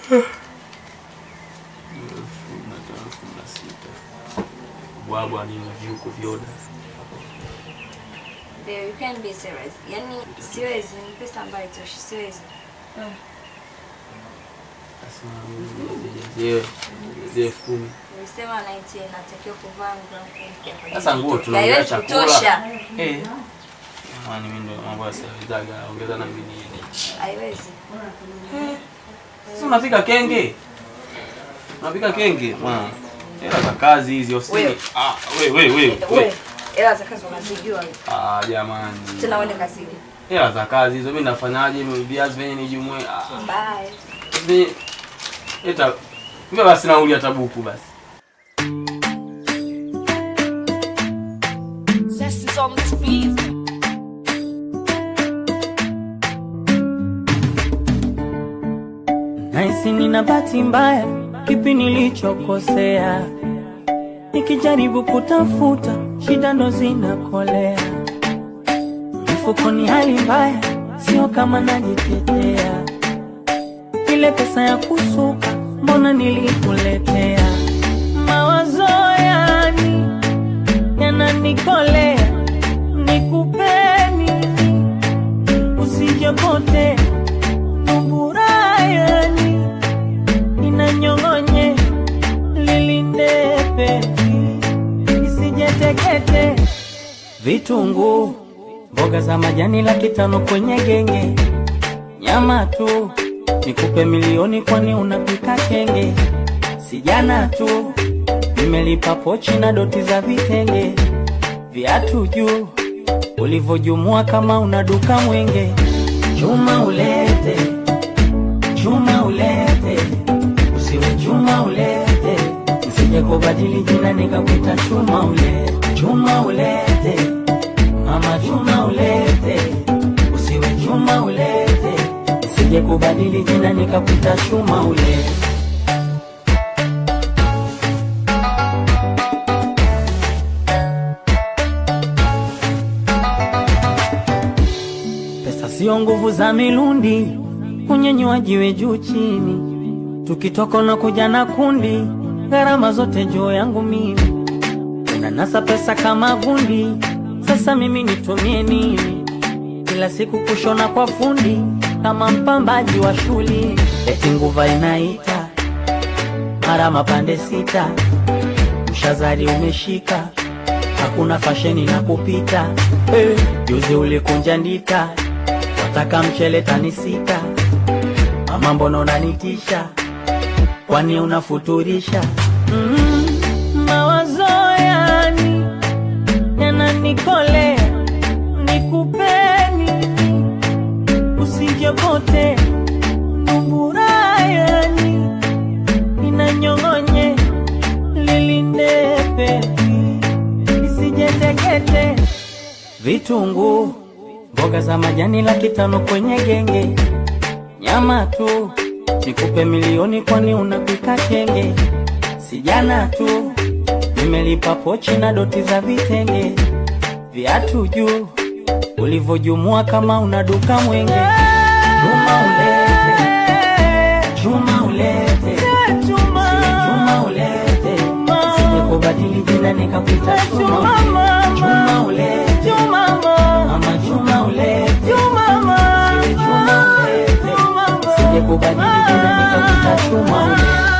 elfu na tano elfu na sita bwabwa ni viuko vyoda Babe, you can't be serious. Yaani siwezi, ni pesa ambayo itoshi, siwezi. sasa elfu kumi Nilisema 90 natakiwa kuvaa nguo mpya kwa ajili Sasa ya nguo mtoto. tunaongea Haiwezi chakula. kutosha. Eh. Jamani mimi ndo mambo ya sawizaga ongeza na mimi nini. Haiwezi. Sasa unapika kenge? Unapika kenge? Mwana. Hela za kazi hizi ofisini. Wewe. Ah, wewe wewe wewe. Wewe, hela za kazi unazijua. Ah, jamani. Tena uende kazini. Hela za kazi hizo mimi nafanyaje? Mimi viazi venye nijumue. Ah. Bye. Mimi eta mimi basi nauli ya tabuku basi. Zest is on this beat. Naisi nina bahati mbaya, kipi nilichokosea? Nikijaribu kutafuta, shida ndo zinakolea. Mfukoni hali mbaya, sio kama najitetea. Ile pesa ya kusuka, mbona nilikuletea? Mawazo yani yananikolea, nikupeni usijopotea Numburayani inanyong'onye lilindepe isijetekete vitunguu mboga za majani laki tano kwenye genge nyama tu nikupe milioni kwani unapika kenge sijana tu nimelipa pochi na doti za vitenge viatu juu ulivyojumua kama una duka mwenge chuma ulete chuma ulete usiwe chuma ulete nisije kubadili jina nikakuita chuma ulete chuma ulete mama chuma ulete usiwe chuma ulete nisije kubadili jina nikakuita chuma ulete Pesa sio nguvu za milundi, kunyenyua jiwe juu chini, tukitoka na kuja na kundi, gharama zote juu yangu mimi, unanasa pesa kama gundi. Sasa mimi nitumie nini? Kila siku kushona kwa fundi, kama mpambaji wa shuli, eti nguva inaita mara mapande sita, mshazari umeshika hakuna fasheni na kupita hey. Juzi ulikunja ndita, wataka mchele tani sita, mama mbona unanitisha, kwani unafuturisha? mm, mawazo yani yananikolea, nikupeni usijokote numburayani inanyong'onye lilindepe isijetekete vitunguu mboga za majani laki tano kwenye genge nyama tu nikupe milioni kwani unapika kenge sijana tu nimelipa pochi na doti za vitenge viatu juu ulivyojumua kama una duka mwenge chuma ulete chuma ulete Sile chuma ulete sije kubadili jina nikakuita chuma ulete chuma ulete mama chuma ulete Sile chuma ulete sije kubadili jina nikakuita chuma ulete